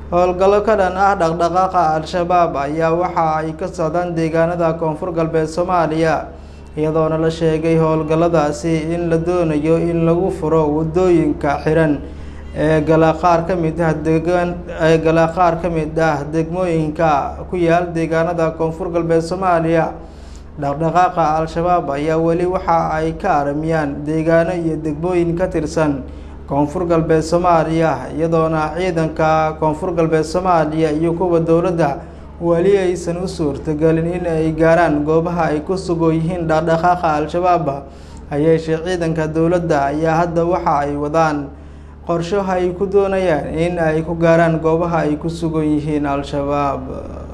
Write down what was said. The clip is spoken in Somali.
howlgallo ka dhan ah dhaqdhaqaaqa al-shabaab ayaa waxa ay ka socdaan deegaanada koonfur galbeed soomaaliya iyadoona la sheegay howlgalladaasi in la doonayo in lagu furo waddooyinka xiran ee gala qaar ka mid ah deegaan ee gala qaar ka mid ah degmooyinka ku yaal deegaanada koonfur galbeed soomaaliya dhaqdhaqaaqa al-shabaab ayaa weli waxa ay ka aramiyaan deegaano iyo degmooyin ka tirsan koonfur galbeed soomaaliya iyadoona ciidanka koonfur galbeed soomaaliya iyo kuwa dowladda weli aysan u suurtagelin in ay gaaraan goobaha ay ku sugan yihiin dhaqdhaqaaqa al-shabaab hayeeshee ciidanka dowladda ayaa hadda waxa ay wadaan qorsho ay ku doonayaan in ay ku gaaraan goobaha ay ku sugan yihiin al-shabaab